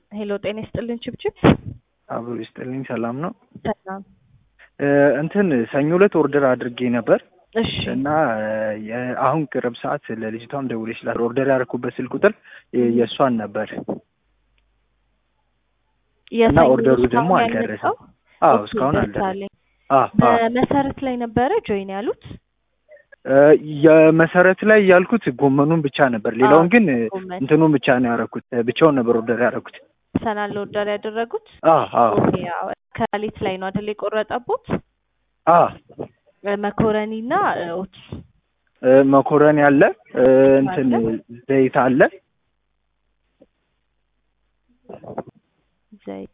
ሄሎ ጤና ይስጥልን ችብችብ። አብሮ ይስጥልኝ። ሰላም ነው። ሰላም። እንትን ሰኞ ዕለት ኦርደር አድርጌ ነበር እሺ እና የ- አሁን ቅርብ ሰዓት ለልጅቷም ደውዬ ስላት ኦርደር ያደረኩበት ስልክ ቁጥር የእሷን ነበር እና የሰኞ ኦርደሩ ደግሞ እስካሁን አልደረሰም። ያልመጣው? አዎ ኦኬ፣ እስካሁን አልደረሰም። ደርሳለኝ። አዎ አዎ። በመሰረት ላይ ነበረ ጆይን ያሉት የመሰረት ላይ ያልኩት ጎመኑን ብቻ ነበር። ሌላውን ግን ጎመን እንትኑን ብቻ ነው ያደረኩት። ብቻውን ነበር ኦርደር ያደረኩት። ሰናል ኦርደር ያደረጉት አዎ አዎ ኦኬ፣ አዎ። ከሌት ላይ ነው አይደል የቆረጠቦት? አዎ መኮረኒ እና ኦትስ መኮረኒ አለ፣ እንትን ዘይት አለ። ዘይት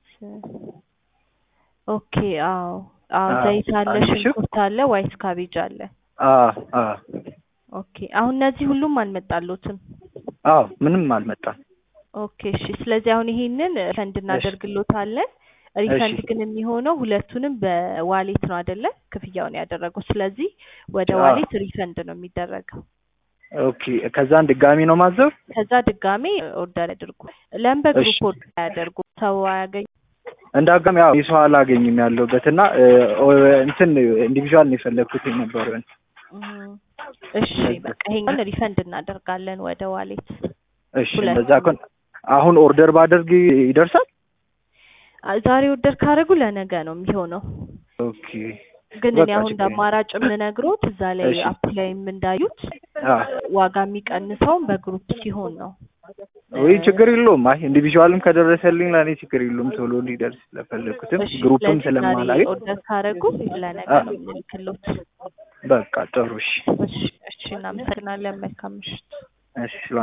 ኦኬ፣ አዎ አዎ፣ አዎ፣ ዘይት አለ፣ አንድ ሺህ ሽንኩርት አለ፣ ዋይት ካቤጅ አለ። አዎ አዎ ኦኬ፣ አሁን እነዚህ ሁሉም አልመጣሎትም። አዎ ምንም አልመጣም። ኦኬ እሺ። ስለዚህ አሁን ይሄንን ሪፈንድ እናደርግሎታለን። ሪፈንድ ግን የሚሆነው ሁለቱንም በዋሌት ነው አይደለ? ክፍያውን ያደረገው። ስለዚህ ወደ አዎ። ዋሌት ሪፈንድ ነው የሚደረገው። ኦኬ ከዛን ድጋሚ ነው ማዘብ። ከዛ ድጋሜ ኦርደር ያድርጉ። ለምን በግሩፕ እሺ። ኦርደር አያደርጉ? ሰው አያገኙ። እንደ አጋጣሚ ያው የሰው አላገኝም ያለሁበት እና እንትን ኢንዲቪዥዋል ነው የፈለግኩት የነበረውን። እም፣ እሺ በቃ ይሄኛውን ሪፈንድ እናደርጋለን ወደ ዋሌት። እሺ ሁለት እንደዛ ከሆነ አሁን ኦርደር ባደርግ ይደርሳል? አ- ዛሬ ኦርደር ካደረጉ ለነገ ነው የሚሆነው። ኦኬ ግን እኔ በቃ አሁን እንደ ችግር የለም። አማራጭ የምነግሮት እዛ ላይ እሺ። አፕ ላይም እንዳዩት አ ዋጋ የሚቀንሰውን በግሩፕ ሲሆን ነው። ወይ ችግር የለውም። አይ ኢንዲቪዥዋልም ከደረሰልኝ ለእኔ ችግር የለውም። ቶሎ እንዲደርስ ስለፈለግኩትም እሺ ግሩፕም ስለዚህ ዛሬ ስለማላገኝ ኦርደር ካደረጉ ለነገ አ ነው የምንልክሎት። በቃ ጥሩ እሺ እሺ እሺ፣ እናመሰግናለን። መልካም ምሽት። እሺ